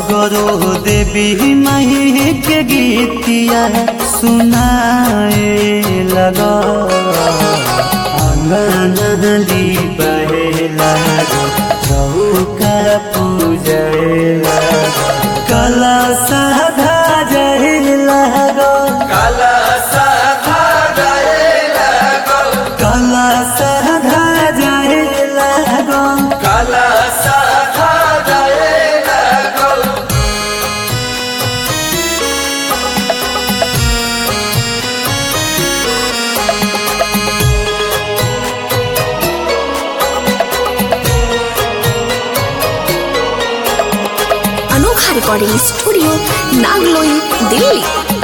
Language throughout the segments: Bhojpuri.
सगरो देवी माही के गीतिया सुनाए लगा अंगनली बहे लगा चौका पूजे लगा कला साधा जहे लगा काला साधा जाए लगल कला साधा जहे लगा काला साधा जाए लगल अनोखा रिकॉर्डिंग स्टूडियो नागलोई दिल्ली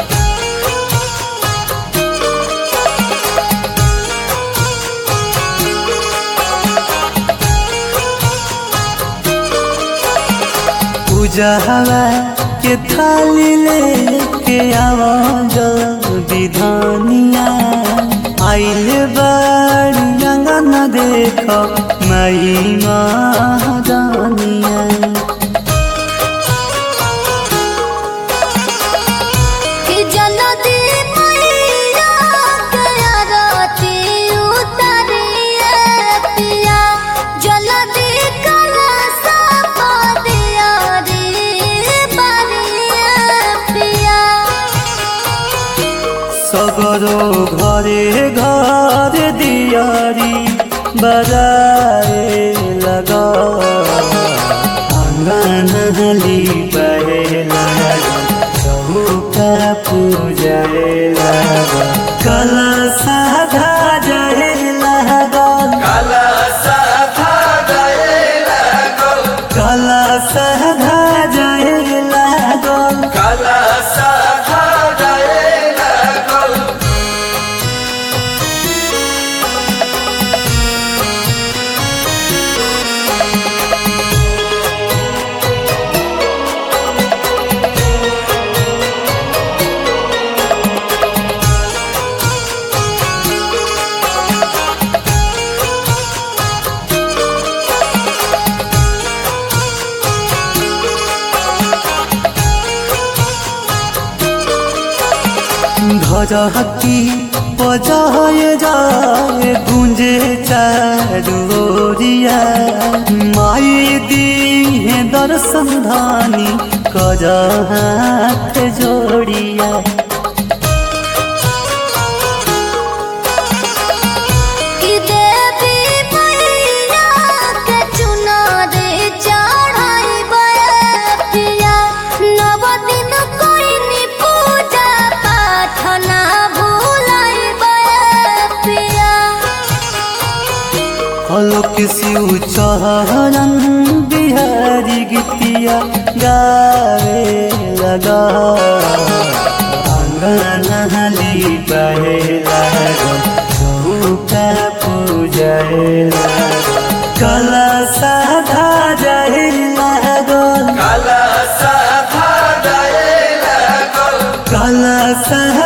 पूजा हवा के थाली लेके आवा जल्दी धनिया आइल बाड़ी अंगन देख मई महादानिया कि जल्दी मैया गया राती उतरिए पिया जल्दी कलसा दिया रे बरिए पिया सगरो घरे घर दियारी बजाए लगा आंगनली बहे लगा चौका पूजाए लगा कला साधा जाए लगा काला साधा जाए लगल कला साधा जाए लगा काला साधा जाए लगल धरहकी बजाए जाए गुंजे चारोरिया माई दी है दर्शन धानी कर हाथ जोड़िया कि देवी मैया के चुनारे चढ़ाई पिया नव दिन कोई नी पूजा पाठ ना भूलाई पिया हलोक शिव चरण बिहारी गीतिया गावे लगा आंगनली बहे लगा चौका पूजाए लगा कला साधा जाए लगा काला साधा जाए लगल कला साधा